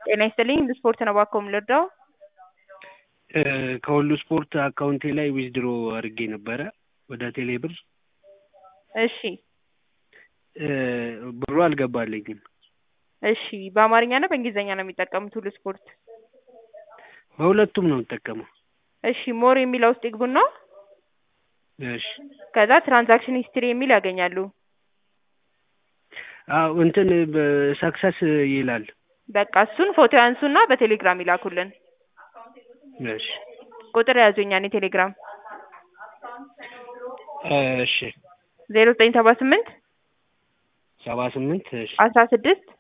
ጤና ይስጥልኝ ስፖርት ነው እባክዎ የምንረዳው? ከሁሉ ስፖርት አካውንቴ ላይ ዊዝድሮ አድርጌ ነበረ ወደ ቴሌ ብር እሺ ብሩ አልገባልኝም። እሺ በአማርኛ እና በእንግሊዝኛ ነው የሚጠቀሙት ሁሉ ስፖርት? በሁለቱም ነው የምጠቀመው። እሺ ሞር የሚለው ውስጥ ይግቡና እሺ ከዛ ትራንዛክሽን ሂስትሪ የሚል ያገኛሉ። አዎ እንትን ሰክሰስ ይላል። በቃ እሱን ፎቶ ያንሱና በቴሌግራም ይላኩልን። እሺ ቁጥር ያዙ የእኛን የቴሌግራም እሺ ዜሮ ዘጠኝ ሰባ ስምንት ሰባ ስምንት እሺ አስራ ስድስት